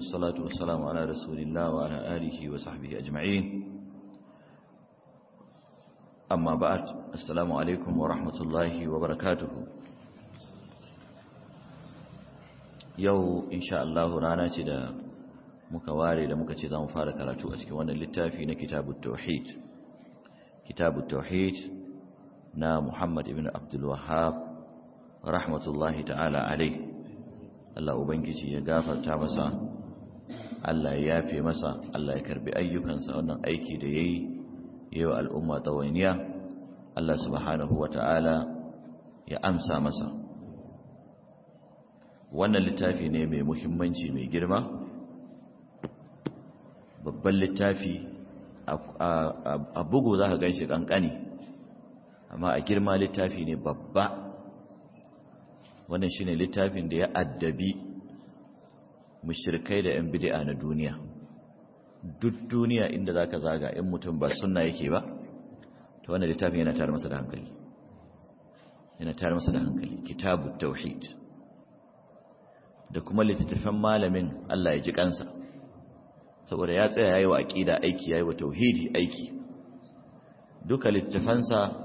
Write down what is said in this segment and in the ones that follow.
والصلاة والسلام على رسول الله وعلى آله وصحبه أجمعين أما بعد السلام عليكم ورحمة الله وبركاته yau insha Allah rana ce da muka ware da muka ce za mu fara karatu a cikin wannan littafi na kitabut tauhid kitabut tauhid na Muhammad ibn Abdul Wahhab rahmatullahi ta'ala alai Allah ubangiji ya gafarta masa Allah ya yafe masa Allah ya karbi ayyukansa wannan aiki da yayi yau al'umma tawainiya Allah subhanahu wata'ala ya amsa masa wannan littafi ne mai muhimmanci mai girma babban littafi a bugu za ka ganshi kankani amma a girma littafi ne babba wannan shine littafin da ya addabi mushrikai da yan bid'a na duniya duk duniya inda zaka zaga in mutum ba sunna yake ba to wannan littafin yana tare masa da hankali yana tare masa da hankali kitabut tauhid da kuma littattafan malamin Allah ya ji kansa saboda ya tsaya yayi wa aqida aiki yayi wa tauhidi aiki duka littattafansa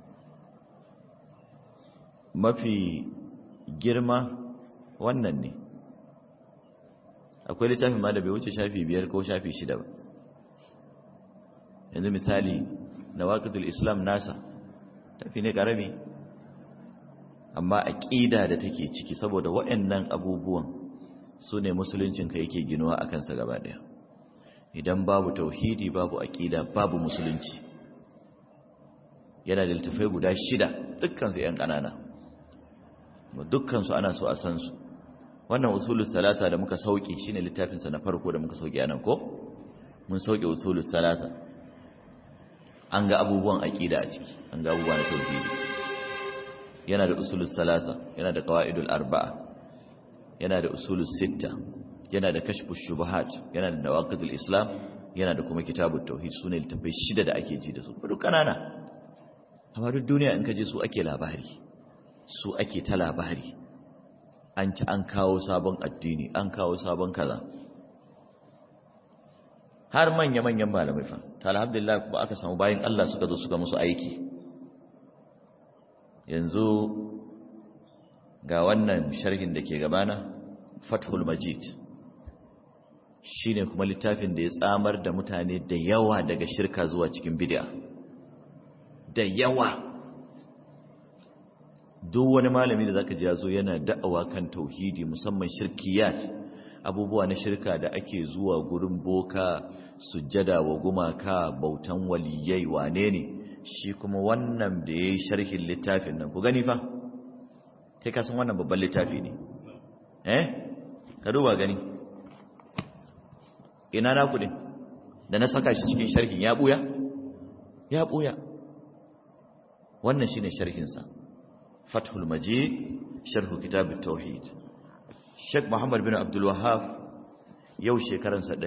mafi girma wannan ne akwai littafin ma da bai wuce shafi biyar ko shafi shida ba yanzu misali nawaqidul islam nasa tafi ne karami amma aqida da take ciki saboda waɗannan abubuwan su ne musuluncinka yake ginuwa a kansa gaba ɗaya idan babu tauhidi babu aqida babu musulunci yana da littafai guda shida dukkansu 'yan ƙanana dukkansu ana so a san su wannan usulul salata da muka sauke shine littafin sa na farko da muka sauke anan ko mun sauke usulul salata an ga abubuwan aqida a ciki an ga abubuwan tauhidi yana da usulul salata yana da qawaidul arba'a yana da usulul sitta yana da kashfush shubuhat yana da nawaqidul islam yana da kuma kitabut tauhid sune littafai shida da ake ji da su duk kanana amma duk duniya in ka je su ake labari su ake ta labari an ci an kawo sabon addini an kawo sabon kaza har manya-manyan malamai fa ta alhamdulillah ba aka samu bayan Allah suka zo suka musu aiki yanzu ga wannan sharhin da ke gabana fathul majid shine kuma littafin da ya tsamar da mutane da yawa daga shirka zuwa cikin bid'a da yawa duk wani malami da zaka ji ya zo yana da'awa kan tauhidi musamman shirkiyat abubuwa na shirka da ake zuwa gurin boka sujjada wa gumaka bautan waliyai wane ne shi kuma wannan da yayi sharhin littafin nan ku gani fa kai ka san wannan babban littafi ne eh ka duba gani ina na kudin da na saka shi cikin sharhin ya buya ya buya wannan shine sharhin sa فتح المجيد شرح كتاب التوحيد شيخ محمد بن عبد الوهاب yau shekaransa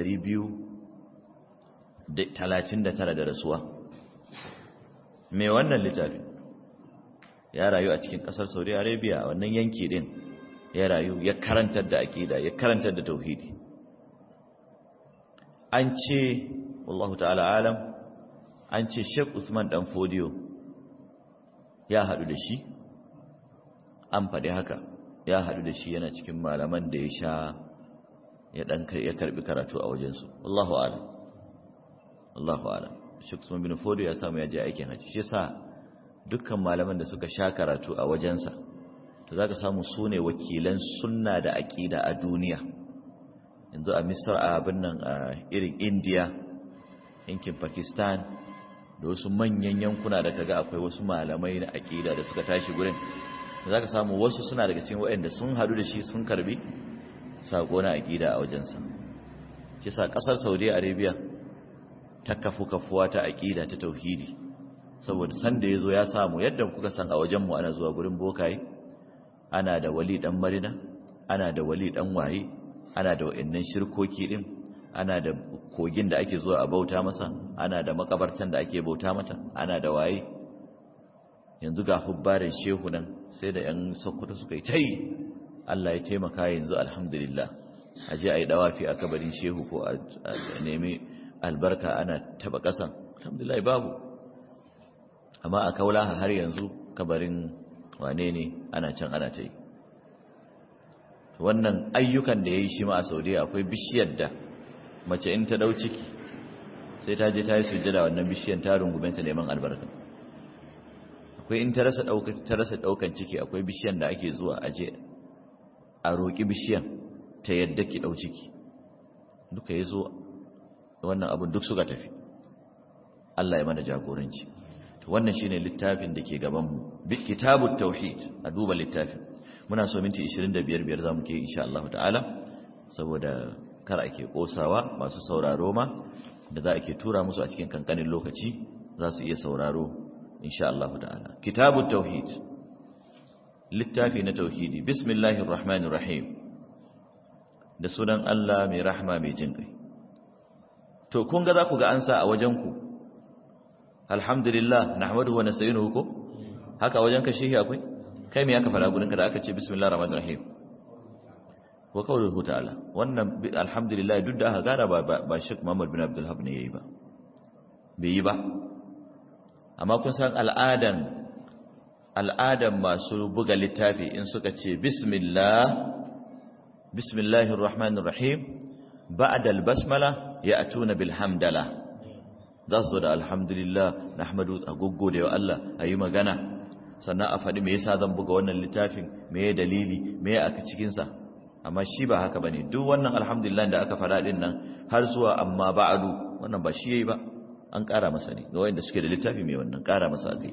239 da rasuwa me wannan littafi ya rayu a cikin kasar Saudi Arabia wannan yanki din ya rayu ya karantar da aqida ya karantar da tauhidi an ce wallahu ta'ala alam an ce Sheikh Usman dan Fodio ya hadu da shi an faɗi haka ya haɗu da shi yana cikin malaman da ya sha ya ɗan ya karɓi karatu a wajensu Allahu alam Allahu alam Sheikh Usman bin Fodo ya samu ya je aikin haji shi yasa dukkan malaman da suka sha karatu a wajensa to zaka samu su ne wakilan sunna da aqida a duniya yanzu a Misr a abin nan a irin India yankin Pakistan da wasu manyan yankuna da kaga akwai wasu malamai na aqida da suka tashi gurin za ka samu wasu suna daga cikin waɗanda sun hadu da shi sun karbi saƙo na aƙida a wajensa kisa ƙasar saudi arabia ta kafu kafuwa ta aƙida ta tauhidi saboda sanda ya zo ya samu yadda kuka san a wajenmu ana zuwa gurin bokaye ana da wali ɗan marina ana da wali ɗan waye ana da wa'annan shirkoki ɗin ana da kogin da ake zuwa a bauta masa ana da makabartan da ake bauta mata ana da waye yanzu ga hubbarin shehu nan sai da 'yan sokoto suka yi ta yi Allah ya taimaka yanzu alhamdulillah a je a yi dawafi a kabarin shehu ko a nemi albarka ana taba kasan alhamdulillah babu amma a kaula har yanzu kabarin wane ne ana can ana ta yi wannan ayyukan da ya yi shi ma a saudiya akwai bishiyar da mace in ta dau ciki sai ta je ta yi sujjada wannan bishiyar ta rungumenta neman albarka akwai in ta rasa daukan ciki akwai bishiyar da ake zuwa aje a roƙi bishiyar ta yadda ki dau ciki duka ya zo wannan abin duk suka tafi Allah ya mana jagoranci wannan shine littafin da ke gabanmu kitabut tauhid a duba littafin muna so minti 25 biyar zamu ke insha Allah ta'ala saboda kar ake kosawa masu sauraro ma da za a ke tura musu a cikin kankanin lokaci za su iya sauraro insha Allah ta'ala kitabut tauhid littafi na tauhidi bismillahir rahmanir rahim da sunan Allah mai rahma mai jin kai to kun ga za ku ga ansa a wajen ku alhamdulillah nahmaduhu wa nasta'inuhu ko haka wajen ka shehi akwai kai me aka fara gurin ka da aka ce bismillahir rahmanir rahim wa qawluhu ta'ala wannan alhamdulillah duk da aka gara ba ba Sheikh Muhammad bin Abdul Hab ne yayi ba bai yi ba amma kun san al'adan al'adan masu buga littafi in suka ce bismillah bismillahir rahmanir rahim ba'da al-basmala ya'tuna bil hamdala za su zo da alhamdulillah nahmadu a goggo da Allah ayi magana sannan a faɗi me yasa zan buga wannan littafin me ya dalili me ya aka cikin sa amma shi ba haka bane duk wannan alhamdulillah da aka fara din nan har zuwa amma ba'du wannan ba shi yayi ba an ƙara masa ne ga wanda suke da littafi mai wannan ƙara masa kai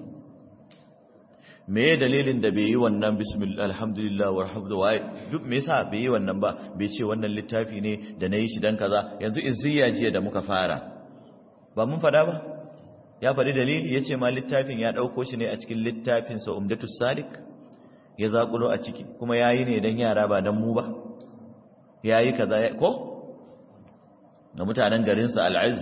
me ya dalilin da bai yi wannan bismillah alhamdulillah walhamdulillah duk me yasa bai yi wannan ba bai ce wannan littafi ne da nayi shi dan kaza yanzu izziya jiya da muka fara ba mun fada ba ya faɗi dalili yace ma littafin ya dauko shi ne a cikin littafin sa umdatus salik ya zakulo a ciki kuma yayi ne dan yara ba dan mu ba yayi kaza ko ga mutanen garin sa al-izz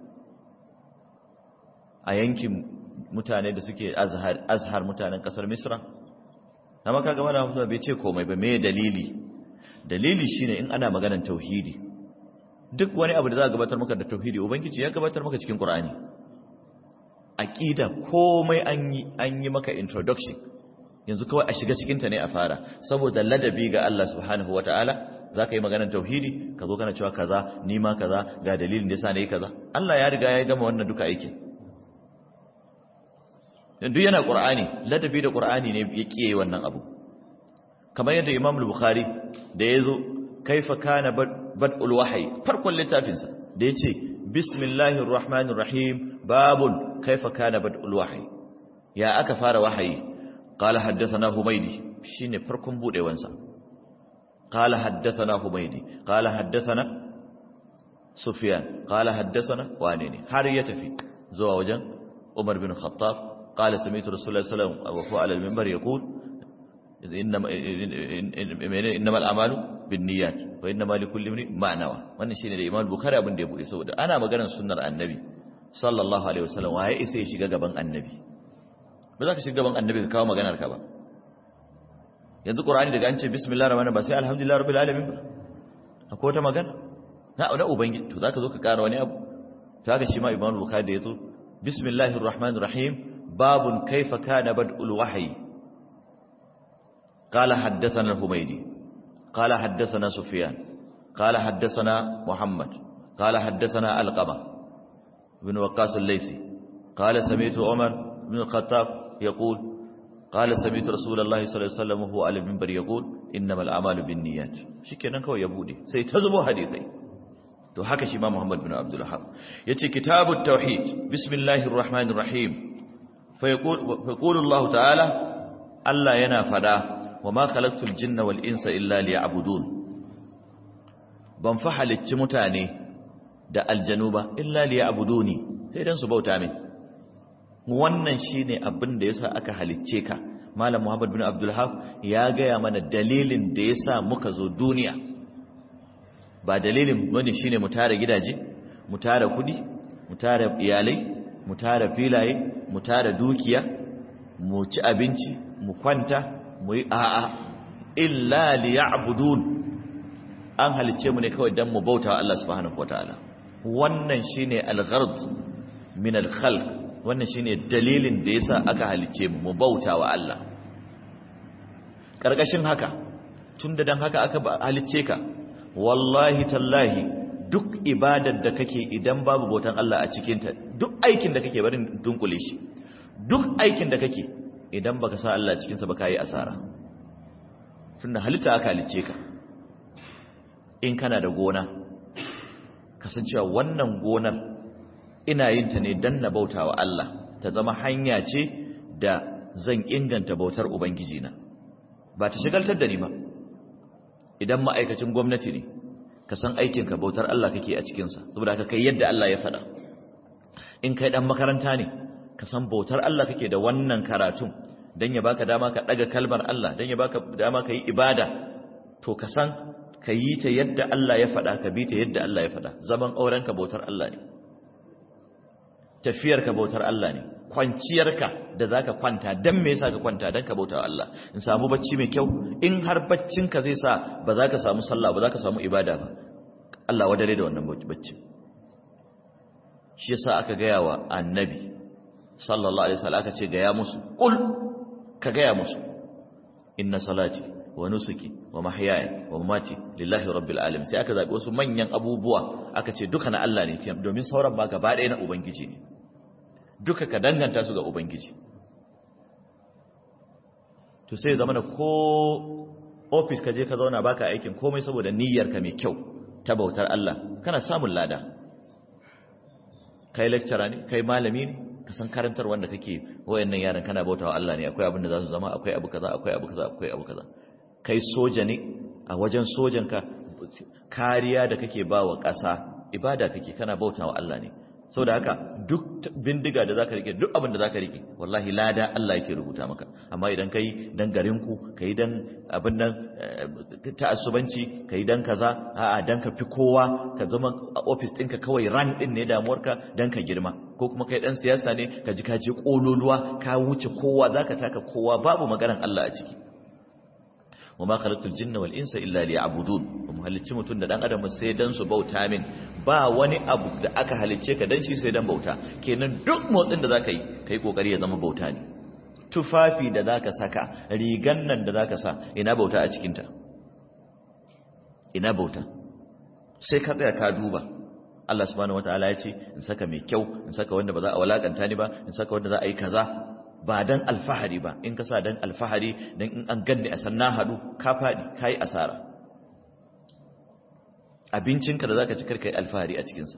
a yankin mutane da suke azhar azhar mutanen kasar misra amma kaga mana mutum bai ce komai ba me dalili dalili shine in ana maganar tauhidi duk wani abu da za a gabatar maka da tauhidi ubangiji ya gabatar maka cikin qur'ani aqida komai an yi an yi maka introduction yanzu kawai a shiga cikin ta ne a fara saboda ladabi ga Allah subhanahu wataala zaka yi maganar tauhidi ka zo kana cewa kaza ni ma kaza ga dalilin da yasa nayi kaza Allah ya riga ya gama wannan duka aikin duk yana ƙur'ani ladabi da ƙur'ani ne ya ƙiye wannan abu kamar yadda imam al-bukhari da ya zo kaifa kana bad'ul wahyi farkon littafinsa da ya ce bismillahir rahmanir rahim babun kaifa kana bad'ul wahyi ya aka fara wahayi qala haddathana humaydi shine farkon budewansa qala haddathana humaydi qala haddathana sufyan qala haddathana wane ne har ya tafi zuwa wajen umar bin khattab قال سمعت رسول الله صلى الله عليه وسلم وهو على المنبر يقول إنما, إنما الأعمال بالنيات وإنما لكل امرئ ما نوى wannan shine da Imam Bukhari abin da ya bude saboda ana maganar sunnar Annabi sallallahu alaihi wasallam waye isa ya shiga gaban Annabi ba za ka shiga gaban Annabi ka kawo maganar ka ba yanzu Qur'ani daga an ce bismillahir rahmanir ba sai alhamdulillah rabbil alamin ba akwai wata magana na na ubangiji to zaka zo ka kara wani abu to haka shi ma Imam Bukhari da yazo bismillahir rahmanir rahim باب كيف كان بدء الوحي قال حدثنا الحميدي قال حدثنا سفيان قال حدثنا محمد قال حدثنا القمة بن وقاص الليثي قال سمعت عمر بن الخطاب يقول قال سمعت رسول الله صلى الله عليه وسلم وهو على المنبر يقول انما الاعمال بالنيات shikenan kawai ya bude sai ta zubo hadisai to haka shi ma Muhammad bin Abdul Wahhab yace kitabut tauhid bismillahir rahmanir rahim فيقول الله تعالى الله yana fada wama khalaqtul jinna wal insa illa liya'budun ban fa halicci mutane da aljanu ba illa liya'buduni sai dan su bauta min wannan shine abin da yasa aka halicce ka malam muhammad bin abdul haq ya gaya mana dalilin da yasa muka zo duniya ba dalilin bane shine mu tare gidaje mu tare kudi mu tare iyalai mu tara filaye mu tara dukiya mu ci abinci mu kwanta mu yi a'a illa liya'budun an halicce mu ne kawai dan mu bauta wa Allah subhanahu wataala wannan shine al-ghard min al-khalq wannan shine dalilin da yasa aka halicce mu mu bauta wa Allah karkashin haka tunda dan haka aka halicce ka wallahi tallahi duk ibadar da kake idan babu bautan Allah a cikinta duk aikin da kake barin dunkule shi duk aikin da kake idan baka sa Allah cikinsa ba yi asara tunda halitta aka halice ka in kana da gona kasancewa wannan gonar ina yin ta ne dan na bauta wa Allah ta zama hanya ce da zan inganta bautar ubangiji na ba ta shigaltar da ni ba idan ma'aikacin gwamnati ne ka san aikinka bautar Allah kake a cikinsa saboda ka kai yadda Allah ya faɗa in kai ɗan makaranta ne ka san bautar Allah kake da wannan karatun don ya baka dama ka ɗaga kalmar Allah don ya baka dama ka yi ibada to ka san ka yi ta yadda Allah ya faɗa ka bi ta yadda Allah ya faɗa zaman aurenka bautar Allah ne tafiyarka bautar Allah ne kwanciyarka da zaka kwanta dan me yasa ka kwanta dan ka bauta wa Allah in samu bacci mai kyau in har baccinka zai sa ba za ka samu sallah ba za ka samu ibada ba Allah wadare da wannan bacci shi yasa aka gaya wa annabi sallallahu alaihi wasallam aka ce gaya musu qul ka gaya musu inna salati wa nusuki wa mahyaya wa mamati lillahi rabbil alamin sai aka zabi wasu manyan abubuwa aka ce duka na Allah ne domin sauran ba gaba ɗaya na ubangiji ne duka ka danganta su ga ubangiji to sai zama da ko ofis ka je ka zauna baka aikin komai saboda niyyarka mai kyau ta bautar Allah kana samun lada kai lecturer ne kai malami ne ka san karantar wanda kake wayannan yaran kana bautawa Allah ne akwai abin da za su zama akwai abu kaza akwai abu kaza akwai abu kaza kai soja ne a wajen sojanka kariya da kake bawa ƙasa ibada kake kana bautawa Allah ne saboda haka duk bindiga da zaka rike duk abin da zaka rike wallahi lada Allah yake rubuta maka amma idan kai dan garinku kai dan abin nan ta'assubanci kai dan kaza a'a dan ka fi kowa ka zama a office ɗinka kawai ran din ne damuwarka dan ka girma ko kuma kai dan siyasa ne ka ji ka je kololuwa ka wuce kowa zaka taka kowa babu maganar Allah a ciki wa ma khalaqtul jinna wal insa illa liya'budun mu halicci mutun da dan adam sai dan su bauta min ba wani abu da aka halicce ka dan shi sai dan bauta kenan duk motsin da zaka yi kai kokari ya zama bauta ne tufafi da zaka saka rigan nan da zaka sa ina bauta a cikin ta ina bauta sai ka tsaya ka duba Allah subhanahu wataala ya ce in saka mai kyau in saka wanda ba za a walakanta ni ba in saka wanda za a yi kaza ba dan alfahari ba in ka sa dan alfahari dan in an ganni a san na hadu ka fadi kai asara abincinka da zaka ci karka yi alfahari a cikin sa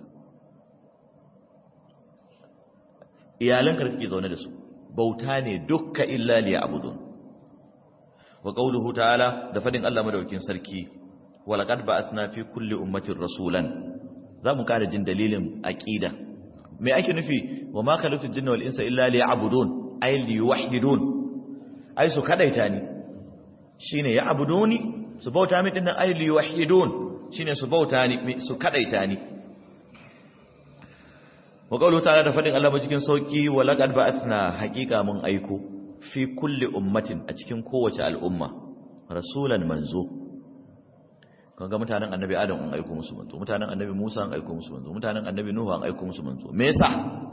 iyalanka da kake zaune da su bauta ne dukka illa li ya'budun wa qawluhu ta'ala da fadin Allah madaukin sarki wa laqad ba'athna fi kulli ummatin rasulan zamu kara jin dalilin aqida me ake nufi wa ma khalaqtul jinna wal insa illa li ya'budun ay liyuwahhidun ay su kadaita ni shine ya abuduni su bauta mi dinnan ay liyuwahhidun shine su bauta ni su kadaita ni wa qawlu ta'ala da fadin Allah cikin sauki wa laqad ba'athna haqiqa mun aiko fi kulli ummatin a cikin kowace al'umma rasulan manzo kaga mutanen annabi adam an aiko musu manzo mutanen annabi musa an aiko musu manzo mutanen annabi nuhu an aiko musu manzo me yasa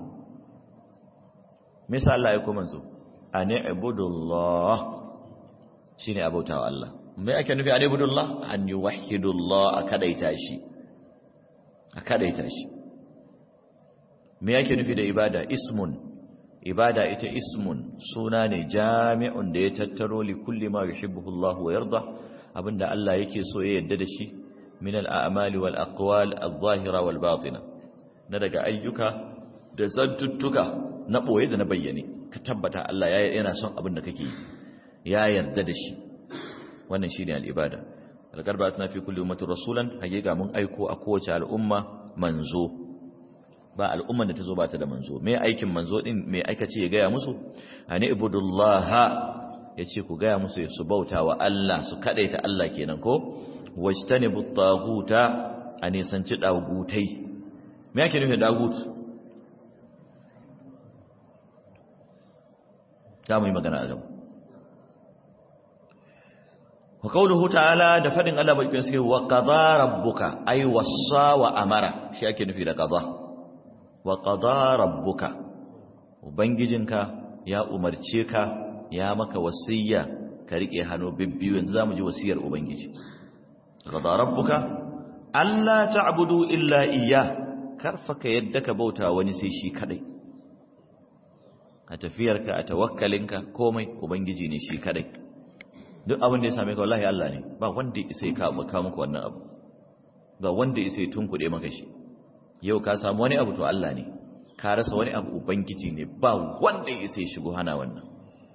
me yasa Allah ya ko manzo ani ibudullah shine abautawa Allah me ake nufi ani ibudullah an yuwahhidullah akadaita shi akadaita shi me yake nufi da ibada ismun ibada ita ismun suna ne jami'un da ya tattaro li kulli ma yuhibbuhu Allah wa yarda abinda Allah yake so ya yarda da shi min al-a'mali wal aqwal adh-dhahira wal batina na daga ayyuka da zantuttuka na ɓoye da na bayyane ka tabbata Allah yana son abin da kake ya yarda da shi wannan shi ne al'ibada alƙarba tana fi kulle umatin rasulan hakika mun aiko a kowace al'umma manzo ba al'umman da ta zo ba ta da manzo mai aikin manzo ɗin mai aikace ya gaya musu a ni ibudullaha ya ce ku gaya musu su bauta wa Allah su kaɗaita Allah kenan ko wajtani buttaguta a nisanci ɗagutai me ake nufin ɗagut za mu yi magana a gaba wa qawluhu ta'ala da fadin Allah bakin sai wa qada rabbuka ay wassa wa amara shi ake nufi da qada wa qada rabbuka ubangijinka ya umarce ka ya maka wasiyya ka rike hannu bibbiyu yanzu zamu ji wasiyar ubangiji qada rabbuka alla ta'budu illa iyyah karfa ka yadda ka bauta wani sai shi kadai a tafiyarka a tawakkalinka komai ubangiji ne shi kadai duk abin da ya same ka wallahi Allah ne ba wanda ya isa ya kawo muku wannan abu ba wanda ya isa ya tunkuɗe maka shi yau ka samu wani abu to Allah ne ka rasa wani abu ubangiji ne ba wanda ya isa ya shigo hana wannan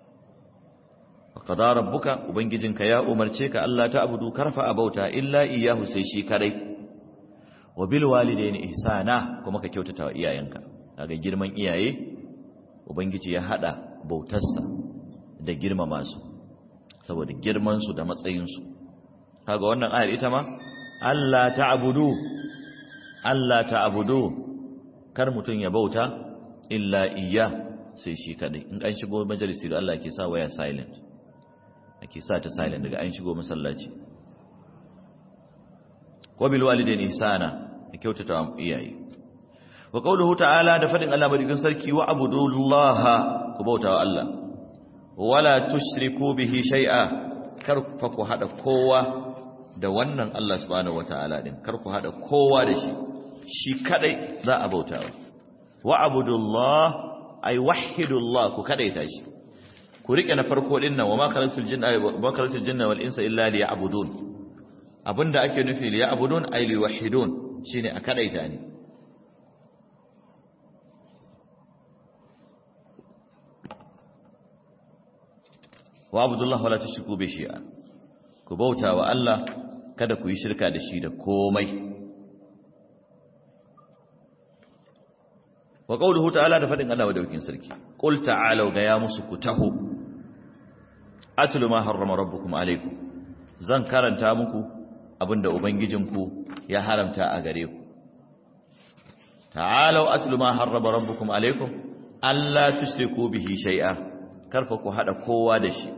qada rabbuka ubangijinka ya umarce ka Allah ta abudu karfa abauta illa iyyahu sai shi kadai wa bil walidaini ihsana kuma ka kyautata wa iyayenka kaga girman iyaye ubangiji ya hada bautarsa da girmama su saboda girman su da matsayin su kaga wannan ayar ita ma Allah ta'budu Allah ta'budu kar mutun ya bauta illa iyya sai shi kadai in an shigo majalisi da Allah ke sa waya silent ake sa ta silent daga an shigo masallaci wa bil walidaini ihsana ya kyautata wa iyaye wa qawluhu ta'ala da fadin Allah madaukin sarki wa abudullaha ku bauta wa Allah wala tushriku bihi shay'a kar fa ku hada kowa da wannan Allah subhanahu wataala din kar ku hada kowa da shi shi kadai za a bauta wa abudullah ay wahidullah ku kadaita shi ku rike na farko din nan wa ma khalaqtul jinna wa khalaqtul jinna wal insa illa liya'budun abinda ake nufi liya'budun ay liwahidun shine a kadaita ne wa abdullah wala tushriku bi shay'a ku bauta wa Allah kada ku yi shirka da shi da komai wa qawluhu ta'ala da fadin Allah wadaukin sarki qul ta'alu ga ya musu ku taho atlu ma harrama rabbukum alaykum zan karanta muku abinda ubangijinku ya haramta a gare ku ta'alu atlu ma harrama rabbukum alaykum alla tushriku bihi shay'a karfa ku hada kowa da shi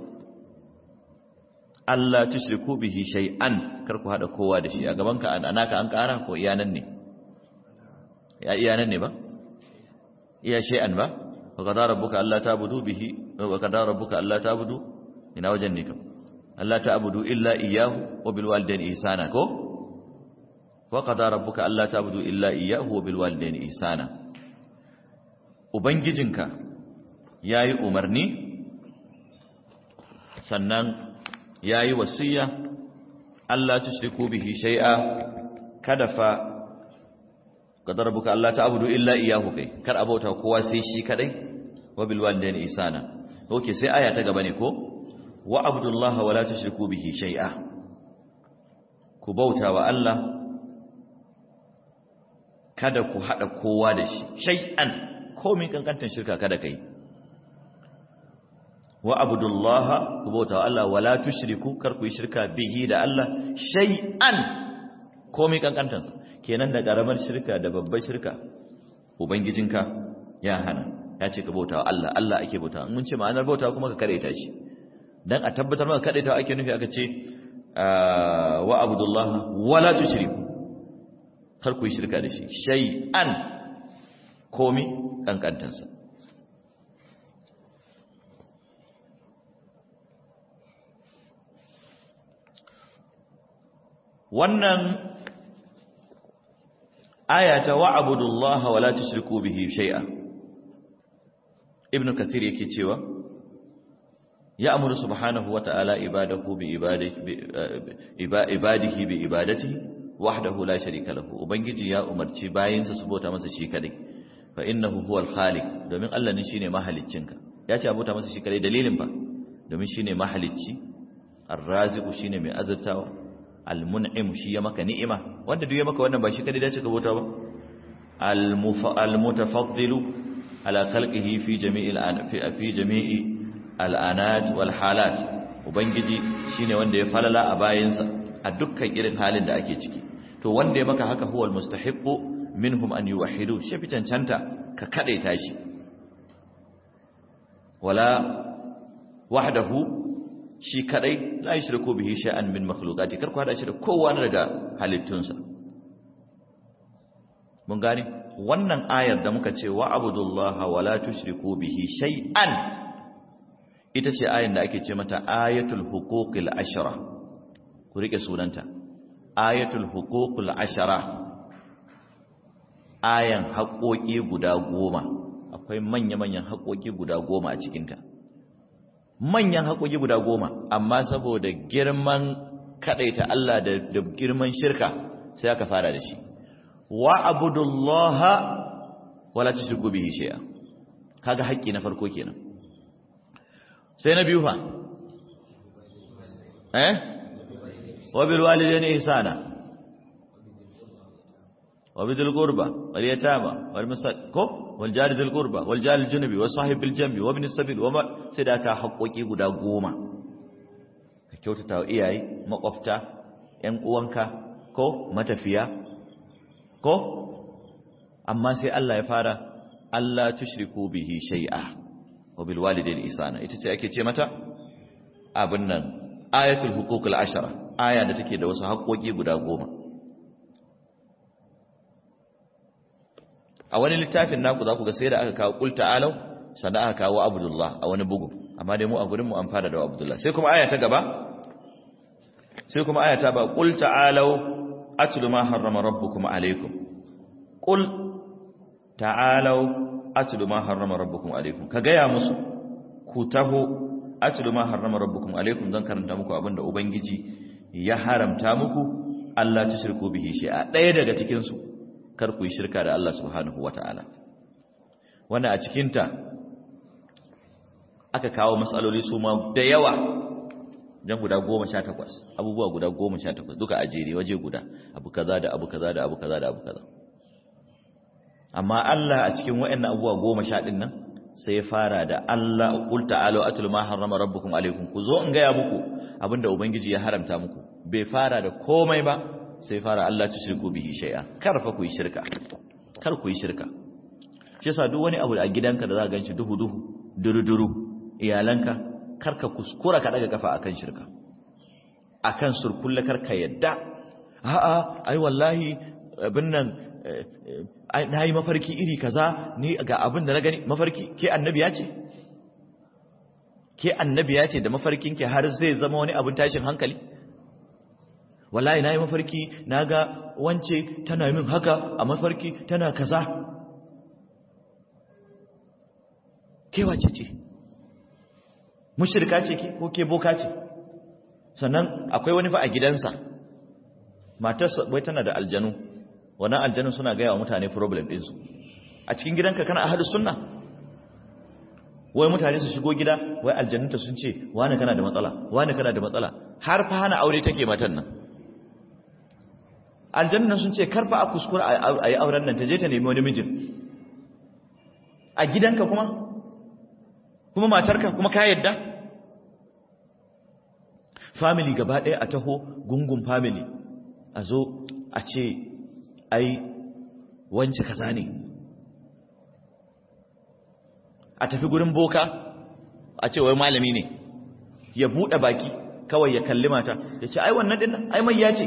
alla tushriku bihi shay'an kar ku hada kowa da shi a gaban ka anaka an kara ko iyanan ne ya iyanan ne ba iya shay'an ba wa qadara rabbuka alla ta'budu bihi wa qadara rabbuka alla ta'budu ina wajen ne kam alla ta'budu illa iyyahu wa bil walidayni ihsana ko wa qadara rabbuka alla ta'budu illa iyyahu wa bil walidayni ihsana ubangijinka yayi umarni sannan yayi wasiya alla tushriku bihi shay'a kada fa qadara rabbuka alla ta'budu illa iyyahu kai kar abauta kowa sai shi kadai wa bil walidayni ihsana okay sai aya ta gaba ne ko wa abdullaha wala tushriku bihi shay'a ku bauta wa Allah kada ku hada kowa da shi shay'an komai kankantan shirka kada kai wa abdullaha ku bauta wa Allah wala tushriku kar ku yi shirka bihi da Allah shay'an komai kankantan sa kenan da karamar shirka da babbar shirka ubangijinka ya hana ya ce ka bauta wa Allah Allah ake bauta mun ce ma'anar bauta kuma ka karaita shi dan a tabbatar maka kadaita ake nufi aka ce wa abdullah wala tushriku kar ku yi shirka da shi shay'an komi kankantansa wannan aya ta wa abdullah wala tushriku bihi shay'a ibnu kathir yake cewa يأمر سبحانه وتعالى عباده بعباده عباده بعبادته وحده لا شريك له ubangiji ya umarci bayinsa su bauta masa shi kadai fa innahu huwal khaliq domin Allah ne shine mahaliccinka ya ce abota masa shi kadai dalilin ba domin shine mahalicci ar-raziqu shine mai azurtawa al-mun'im shi ya maka ni'ima wanda duk ya maka wannan ba shi kadai dace ka bauta ba al-mutafaddilu ala khalqihi fi jami'il fi jami'i al'anat wal halat ubangiji shine wanda ya falala a bayansa a dukkan irin halin da ake ciki to wanda ya maka haka huwal mustahiqqu minhum an yuwahhidu shi fi cancanta ka kadaita shi wala wahdahu shi kadai la yushriku bihi shay'an min makhluqati kar ku hada shi da kowa daga halittunsa mun gane wannan ayar da muka ce wa abudullaha wa la tushriku bihi shay'an ita ce ayar da ake ce mata ayatul huquqil ashra ku rike sunanta ayatul huquqil ashra ayan haƙoƙi guda goma akwai manya-manyan haƙoƙi guda goma a cikinta manyan haƙoƙi guda goma amma saboda girman kaɗaita Allah da girman shirka sai aka fara da shi wa abudullaha wala tushriku bihi shay'a kaga haƙƙi na farko kenan sai na biyu fa eh wa bil walidayni ihsana wa bidil qurba wal yatama wal masako wal jari dil qurba wal jari junubi was sahib bil jambi wa ibn sabil wa sai da ka haƙoƙi guda goma ka kyautata wa iyaye makwafta ƴan uwanka ko matafiya ko amma sai Allah ya fara Allah tushriku bihi shay'a wa bil walidayni ihsana ita ce ake ce mata abin nan ayatul huququl ashara aya da take da wasu haƙoƙi guda goma a wani littafin naku za ku ga sai da aka kawo qul ta'alu sannan aka kawo abdullah a wani bugu amma dai mu a gurin mu an fara da abdullah sai kuma aya ta gaba sai kuma aya ta ba qul ta'alu atlu ma harrama rabbukum alaykum qul ta'alu atlu ma harrama rabbukum alaykum ka gaya musu ku taho atlu ma harrama rabbukum alaykum zan karanta muku abinda ubangiji ya haramta muku Allah tushriku bihi shay'a daya daga cikin su kar ku yi shirka da Allah subhanahu wata'ala wannan a cikin ta aka kawo matsaloli su ma da yawa dan guda 18 abubuwa guda 18 duka a jere waje guda abu kaza da abu kaza da abu kaza da abu kaza amma Allah a cikin waɗannan abubuwa 10 din nan sai ya fara da Allah qul ta'alu atul ma harrama rabbukum alaykum ku zo in gaya muku abinda ubangiji ya haramta muku bai fara da komai ba sai fara Allah tushriku bihi shay'a kar fa ku yi shirka kar ku yi shirka shi yasa duk wani abu a gidanka da za ka ganshi duhu duhu duru duru iyalanka kar ka kuskura ka daga kafa akan shirka akan surkulla kar ka yadda a'a ai wallahi abin nan na yi mafarki iri kaza ni ga abin da na gani mafarki ke annabiya ce ke annabiya ce da mafarkinki har zai zama wani abin tashin hankali wallahi na yi mafarki na ga wance tana min haka a mafarki tana kaza ke wace ce mushirka ce ke ko ke boka ce sannan akwai wani fa a gidansa matarsa wai tana da aljanu wannan aljanun suna gaya wa mutane problem ɗinsu a cikin gidanka kana ahadu sunna wai mutane su shigo gida wai aljannunta sun ce wani kana da matsala wani kana da matsala har fa hana aure take matan nan aljannun sun ce karfa a kuskura a yi auren nan ta je ta nemi wani mijin a gidanka kuma kuma matarka kuma ka yadda family gaba ɗaya a taho gungun family a zo a ce ai wance kaza ne a tafi gurin boka a ce wai malami ne ya buɗe baki kawai ya kalli mata ya ce ai wannan dinnan ai mai ya ce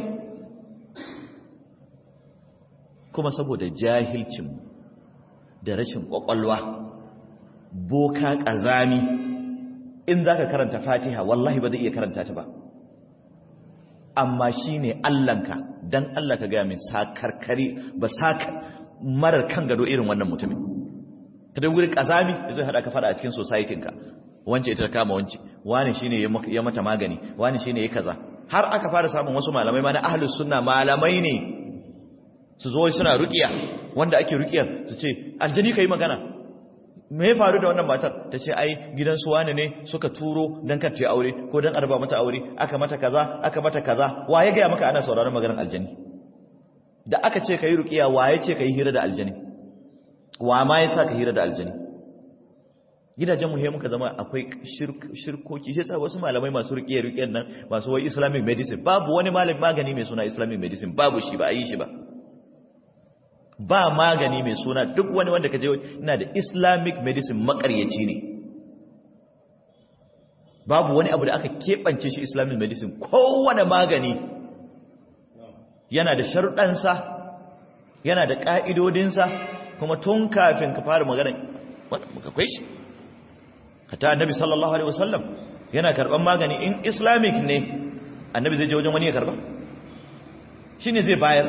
kuma saboda jahilcin da rashin ƙwaƙwalwa boka ƙazami in za ka karanta fatiha wallahi ba zai iya karanta ta ba amma shi ne allanka don allah ka gaya min sakarkari ba sakar marar kan gado irin wannan mutumin ta da wuri ƙazami da zai haɗa ka faɗa a cikin societinka wance ita kama wance wani shi ne ya mata magani wani shi ne ya kaza har aka fara samun wasu malamai ma na ahalus sunna malamai ne su zo suna rukiya wanda ake rukiyar su ce aljani ka yi magana me ya faru da wannan matar ta ce ai gidan su wani ne suka turo don kacce aure ko don arba mata aure aka mata kaza aka mata kaza wa ya gaya maka ana sauraron maganar aljani da aka ce ka yi rukiya wa ya ce ka yi hira da aljani wa ma ya sa ka hira da aljani gidajen mu muka zama akwai shirkoki shi sa wasu malamai masu rukiyar rukiyar nan masu wai islamic medicine babu wani malami magani mai suna islamic medicine babu shi ba a yi shi ba ba magani mai suna duk wani wanda ka je ina da islamic medicine makaryaci ne babu wani abu da aka keɓance shi islamic medicine kowane magani yana da sharuɗansa yana da ƙa'idodinsa kuma tun kafin ka fara magana muka kwai shi hata annabi sallallahu alaihi wasallam yana karɓar magani in islamic ne annabi zai je wajen wani ya karɓa shi ne zai bayar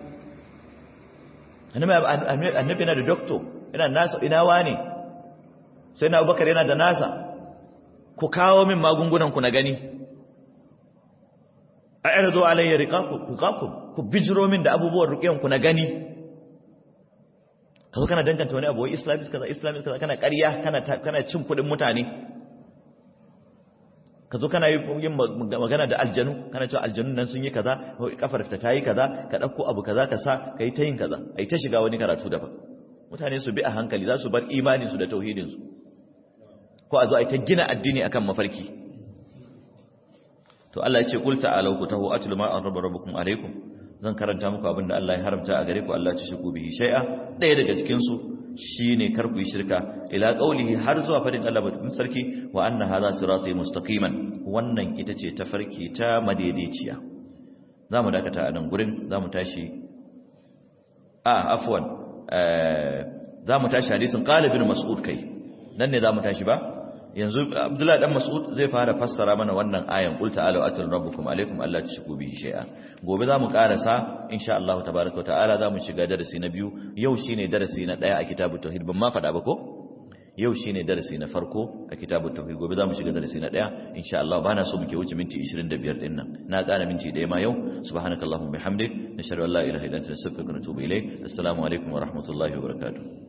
annabi yana da doktor yana nasa ina wane sai na abubakar yana da nasa ku kawo min magungunanku na gani a yar zo alayya riƙaƙun ku bijiro min da abubuwan ruƙiyanku na gani ka zo kana danganta wani abuwa islamis kaza islamis kaza kana ƙarya kana cin kuɗin mutane ka zo kana yin magana da aljanu kana cewa aljanun nan sun yi kaza kafar ta yi kaza ka ɗauko abu kaza ka sa ka yi ta yin kaza a yi ta shiga wani karatu daban mutane su bi a hankali za su bar imaninsu da tauhidinsu ko a zo a yi ta gina addini akan mafarki to Allah ya ce qul ta'alu ku tahu atlu ma an rabba rabbukum alaykum zan karanta muku abin da Allah ya haramta a gare ku Allah ya shirku bihi shay'a daya daga cikin su shine kar ku yi shirka ila qaulihi har zuwa fadin Allah madaukakin sarki wa anna hadha sirati mustaqiman wannan ita ce tafarki ta madaidaiciya zamu dakata a nan gurin zamu tashi a afwan zamu tashi hadisin qala ibn mas'ud kai nan ne zamu tashi ba yanzu abdullahi dan mas'ud zai fara fassara mana wannan ayan qul ta'alu atul rabbukum alaikum alla tushriku bihi shay'a gobe zamu karasa insha Allah tabaaraka wa ta'ala zamu shiga darasi na biyu yau shine darasi na daya a kitabut tauhid ban ma fada ba ko yau shine darasi na farko a kitabut tauhid gobe zamu shiga darasi na daya insha Allah bana so muke wuce minti 25 din nan na kana minti daya ma yau subhanakallahumma bihamdik nashhadu an la ilaha illa anta nastaghfiruka wa natubu ilayk assalamu alaikum wa rahmatullahi wa barakatuh